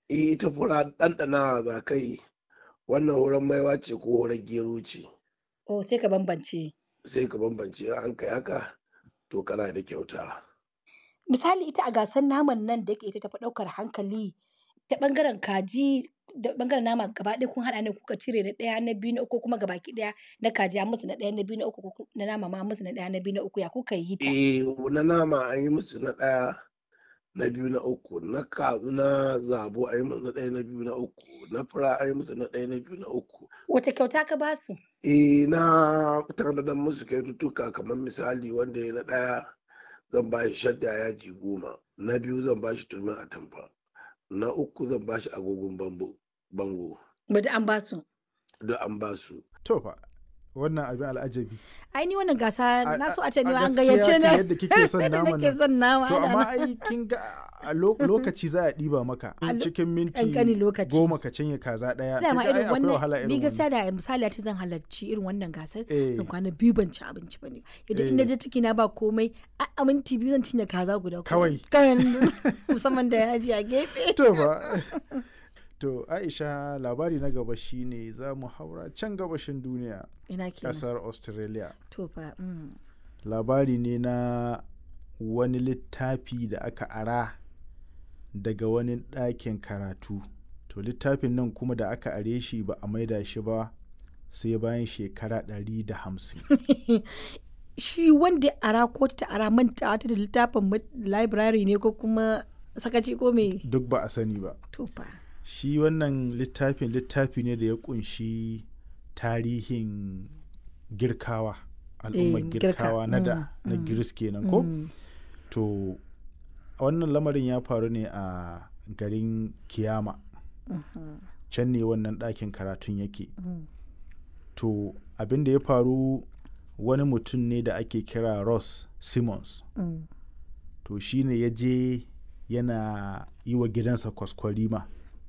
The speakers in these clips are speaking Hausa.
Eh, ita fura ɗanɗanawa za ka yi, wannan hurar maiwa ce ko hurar gero ce. Oh, sai ka bambance. Sai ka bambance in an kai haka, to kana da kyauta. Misali ita a gasar naman nan da yake ita tafi ɗaukar hankali, ta ɓangaren kaji da ɓangaren nama gaba ɗaya kun haɗa ne kuka cire na ɗaya, na biyu, na uku ko kuma gabaki ɗaya na kaji an musu na ɗaya, na biyu, na uku ko ku na nama ma an musu na ɗaya, na biyu, na uku ya kuka yi ta? Eh, na nama an yi musu na ɗaya, na biyu, na uku, na ka na zabo an yi musu na ɗaya, na biyu, na uku, na fura an yi musu na ɗaya, na biyu, na uku. Wace kyauta ka ba su? Eh, na tanadar musu kyaututtuka kamar misali wanda ya na ɗaya zan ba shi shadda yadi goma, na biyu zan ba shi turmin atamfa, na uku zan ba shi agogon bambo bango. Ba duk an ba su? Duk an ba su. To fa, wannan abin al'ajabi. Ai ni wannan gasa na so a ce a ni ma an gaskiya gayyace kan ni. yadda kike son Yadda naman nake nan. son nama. To ana amma nan. ai kin ga a lo- lokaci za a ɗiba maka A lo- cikin minti ƙanƙanin lokaci. goma ka cinye kaza ɗaya. Dama Kin ga ai irin akwai wahala wannan ni irin gaskiya wannan. da misali a ce zan halarci irin wannan gasar Eh. zan kwana biyu ban ci abinci ba ne. Idan in na Eh. je ciki na ba komai a a minti biyu zan cinye kaza guda. Kawai. Kawai musamman da yaji a gefe. To fa. To Aisha labari na gaba shine za mu haura can gabashin duniya Ina kenan. ƙasar Australia. To fa. mm. labari ne na wani littafi da aka ara daga wani ɗakin karatu to littafin nan kuma da aka are shi ba a maida shi ba sai bayan shekara 150 Shi wanda ya ara ko ta ara manta ta da littafin ma- library ne ko kuma sakaci ko me? duk ba a sani ba To fa. shi wannan littafin littafi ne da ya kunshi tarihin girkawa al'ummar Eh, girka, girkawa na da mm, na mm, giris kenan ko Mm. to wannan lamarin ya faru ne a garin kiyama Mhm. can ne wannan ɗakin karatun yake Mm. to abin da ya faru wani mutum ne da ake kira ross simmons Mm. to shi ne ya je yana yi wa gidansa kwaskwarima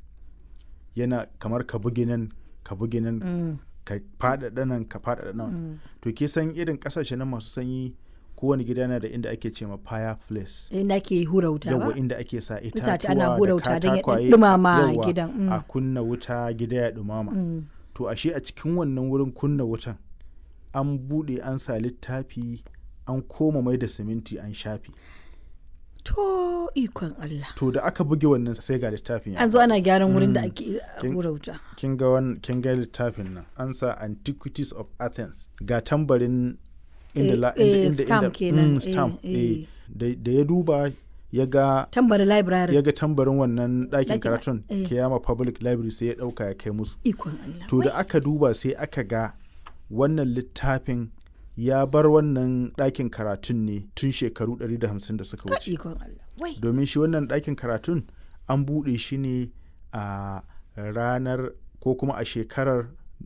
yana kamar ka bugi nan ka bugi nan Mm. ka faɗaɗa nan ka faɗaɗa nan Mm. to ke san irin ƙasashe na masu sanyi kowane gida na da inda ake ce ma fireplace Inda ke hura wuta ba? yawa inda ake sa Itace itatuwa ana hura da wuta don ya ɗan katakwaye ɗumama yawa, gidan, mm. a kunna wuta gida ya ɗumama Mm. to ashe a cikin wannan wurin kunna wutan an buɗe an sa littafi an koma mai da siminti an shafi To ikon Allah. to da aka buge wannan sai ga littafin ya An zo faɗi. ana gyaran wurin da Mm. ake Kin- hura wuta. kin ga wan- kin ga littafin nan an sa antiquities of athens ga tambarin inda Eh, la, eh, inda, inda, stamp inda, kenan, mm, stamp eh, eh. eh. Da, da ya duba ya ga Tambari library. ya ga tambarin wannan ɗakin Ɗakin- karatun eh. kiyama public library sai ya ɗauka ya kai musu Ikon Allah. to da aka duba sai aka ga wannan littafin ya bar wannan ɗakin karatun ne tun shekaru 150 da suka Ka wuce ikon Allah. Wai. domin shi wannan ɗakin karatun an buɗe shi ne a ranar ko kuma a shekarar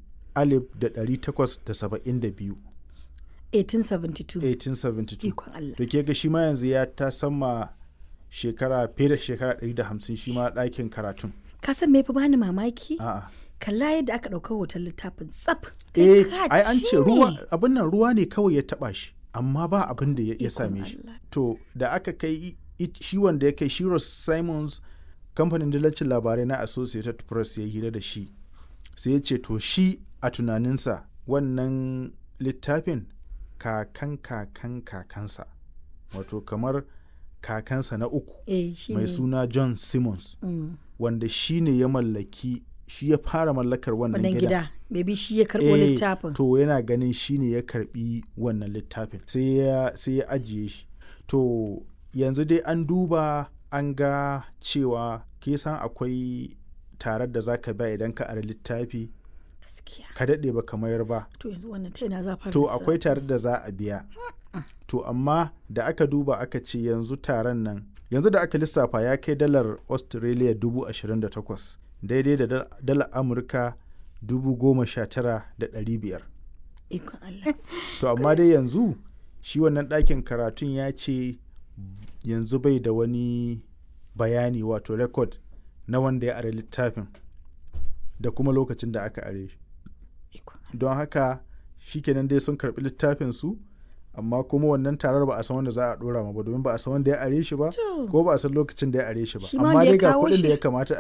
1872 1872. 1872 Ikon Allah. da ke ga shi ma yanzu ya ta sama shekara fiye da shekara 150 shi ma ɗakin karatun Ka san me fi bani mamaki? a'a Kalla yadda aka ɗauka hoton littafin tsaf. eh Kai ka ai an ci ce ruwa ne. abin nan ruwa ne kawai ya taba shi amma ba abin da ya ya Ikon same shi Allah. to da aka kai i- i- shi wanda ya kai shi Ross Simons kamfanin dillacin labarai na Associated Press ya hira da shi sai ya ce to shi a tunaninsa wannan littafin kakan kakan kakansa wato kamar kakansa na uku Eh shi mai ne. suna John Simmons Mm. wanda shi ne ya mallaki shi ya fara mallakar wannan Wannan gidan gida. Maybe shi ya karɓo Eh, littafin. To yana ganin shi ne ya karbi wannan littafin sai ya sai ya ajiye shi. To yanzu dai an duba an ga cewa ke san akwai tarar da za ka ba idan ka ari littafi Gaskiya. ka daɗe ba ka mayar ba. To yanzu wannan ta ina za fara To sa- akwai tarar da za a biya. To amma da aka duba aka ce yanzu taron nan yanzu da aka lissafa ya kai dalar Australia dubu ashirin da takwas daidai da dal- dalar Amurka dubu goma sha tara da ɗari biyar. Ikon Allah. To amma dai yanzu shi wannan ɗakin karatun ya ce yanzu bai da wani bayani wato rekod na wanda ya are littafin da kuma lokacin da aka are shi. Ikon Don haka shikenan dai sun karɓi littafin su amma kuma wannan tarar ba a san wanda za a ɗora ma ba domin ba a san wanda ya are shi ba To. ko ba a san lokacin da ya are shi ba Shi ma amma wanda ya dai ga kawo kuɗin da shi. ya kamata